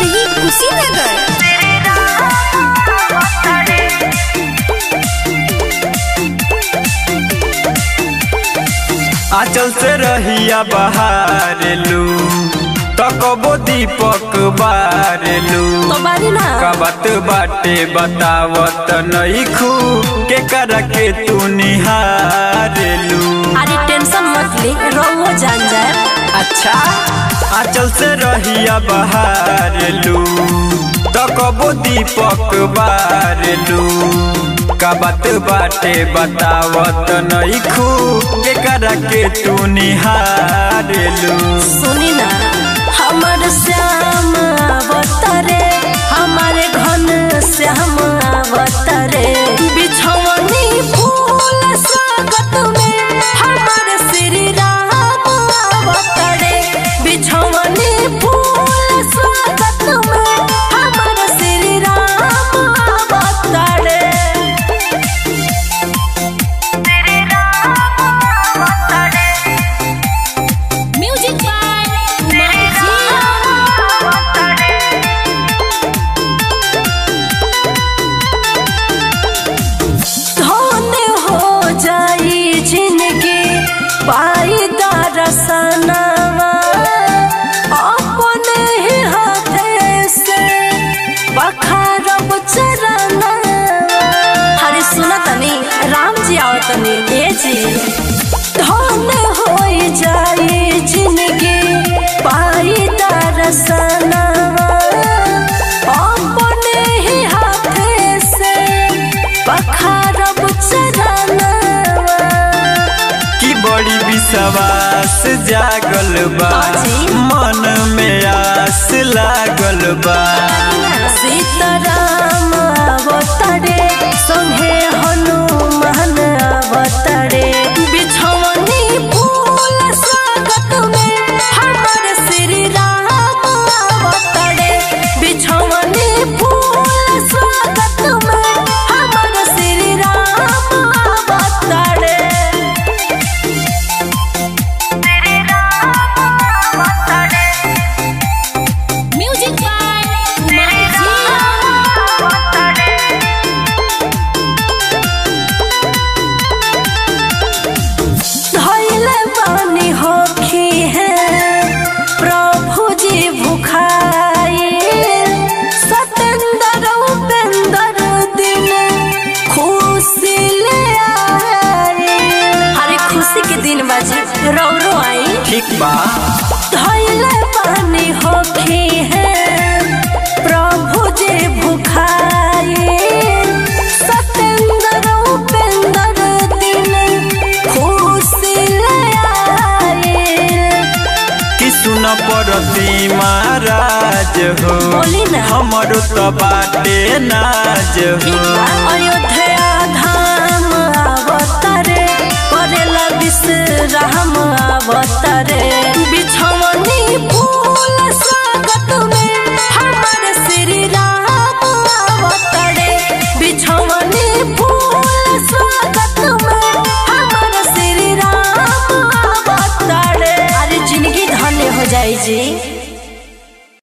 वही कुशीनगर आंचल से रहिया बहारेलू तकबो दीपक बारेलू तो बारी ना कबत बाटे बतावत नईखू के कर के तू निहारेलू अरे टेंशन मत ले रहुओ जान जाए अच्छा आंचल से रहिया बहारेलू तकबो दीपक बारेलू कबत बाटे बतावत नईखू के कर के तू निहारेलू सुनी ना हमर श्याम अवतरे हमारे घन श्याम अवतरे बिछवनी फूल स्वागत में हमारे श्री राम अवतरे बिछवनी फूल स्वागत में हमारे श्री राम अवतरे म्यूजिक बाय धन्य हो जाई जिंदगी पाई दरसनवा अपने ही हाथे से बखारब चरनवा हरे सुना तनी राम जी आओ तनी ए जी धन्य हो जाई जिंदगी पाई दरसनवा अपने ही हाथे से बखारब चरनवा की बड़ी विश्वास जागल बा अजी। मन में आस लागल बा सीताराम अवतरे संगे हनुमान अवतरे बिछवनी फूल स्वागत में हमर श्री राम अवतरे बिछवनी फूल स्वागत में हमर श्री राम अवतरे म्यूजिक बाय धैले बानी होखी है प्रभु जी भुखाई सतेंद्र उपेंद्र दिन खुशी ले आए हरे खुशी के दिन बाजी रो रो आई ठीक बा धैले पानी होखी है प्रभु जी भुखाई सतेंद्र उपेंद्र दिन खुशी ले आए कि सुन पड़ती महाराज हो बोली ना। हमरो तो बाटे नाज हो अयोध्या धाम अवतरे करेला विश्राम अवतरे बिछवनी फूल स्वागत